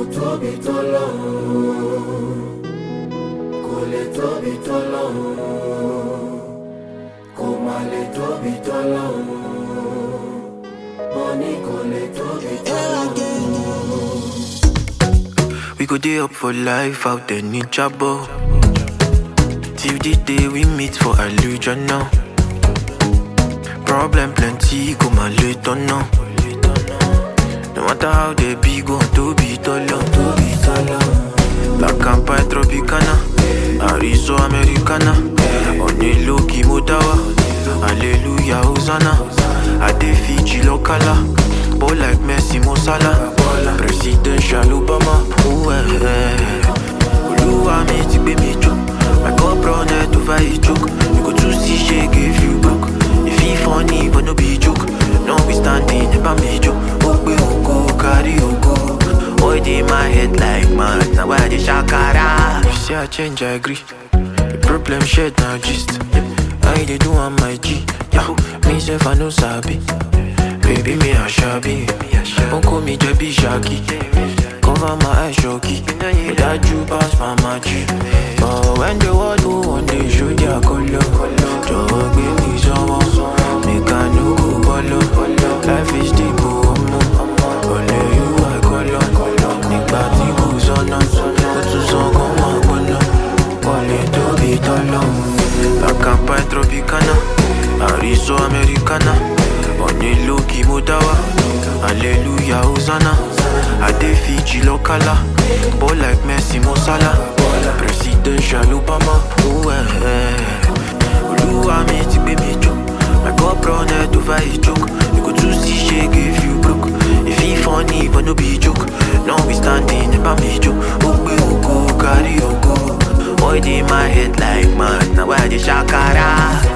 tóbi tó lọ́hùn kò lè tóbi tó lọ́hùn kò má lè tóbi tó lọ́hùn mo ní kò lè tóbi tó lọ́hùn. We go day up for life out there in trouble. Till the day we meet for illusion now. Problem plenty, go my later now. No matter how they be, go to be taller, to be taller. Black and white Tropicana, Arizo Americana. On a low Modawa, Hallelujah, Hosanna. I dey Fiji locala, ball like Messi, Mo Salah. Presidential Obama, ooh eh eh. Olúwa mi ti gbé mi jó, my cup run head over a joke. You go too see shake if you broke. If he funny, but no be joke. No be standing, never me joke. Oh, we go carry go. Boy, dey my head like mad. Now why I dey shakara? You say I change, I agree. The problem shared now gist. I dey do on my G. Yeah, me self I no sabi. Baby, me a shabby. Don't call me Jabby Shaggy. Cover my eyes, shocky. Without you pass my magic. But when the world go one day, show their color. Just give me some Make I no go follow. Life is deep, oh, oh. Only you I call on. Nígbà tí kò sọ́nà, ó tún sàn kó máa gbóná. Wọlé tóbi tọ́lọ́. Làkàpá tropicana, àrísọ americana. Onílò kí mo dá wá. Hallelujah, Hosanna. Adé Fiji lọ́kàlà. Ball like Messi, Mo Salah. Presidential Obama. Ooh, eh, eh. Olúwa mi ti gbé mi jó. My cup run head over a joke. You go too see shake if you broke. If he funny, but no be joke. No be standing, never me joke. Oh, we go carry go. Boy, dey my head like mad. Now why I dey shakara?